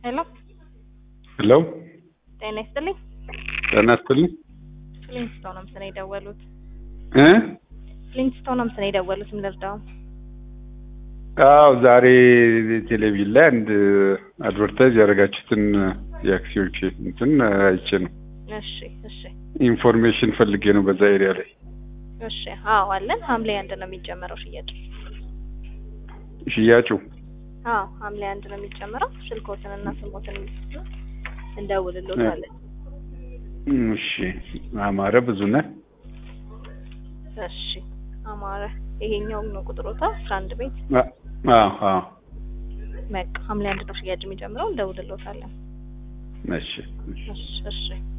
ሄሎ ሄሎ ጤና ይስጥልኝ። ጤና ይስጥልኝ ፍሊንስቶን ነው ምስል የደወሉት። እ ፍሊንስቶን ነው ምስል የደወሉት። ምን ልርዳው? አዎ ዛሬ ቴሌቪዥን ላይ አንድ አድቨርታይዝ ያደረጋችሁትን የአክሲዮች እንትን አይቼ ነው። እሺ እሺ ኢንፎርሜሽን ፈልጌ ነው በዛ ኤሪያ ላይ እሺ። አዎ አለን። ሐምሌ አንድ ነው የሚጀመረው ሽያጭ። ሽያጩ አዎ ሐምሌ አንድ ነው የሚጀመረው። ስልኮትን እና ስሞትን እንደውልሎታለን። እሺ አማረ ብዙ ነህ እሺ አማረ ይሄኛው ነው ቁጥሮታ አስራ አንድ ቤት አዎ አዎ በቃ ሐምሌ አንድ ነው ሽያጭ የሚጀምረው። እንደውልሎታለን። እሺ እሺ እሺ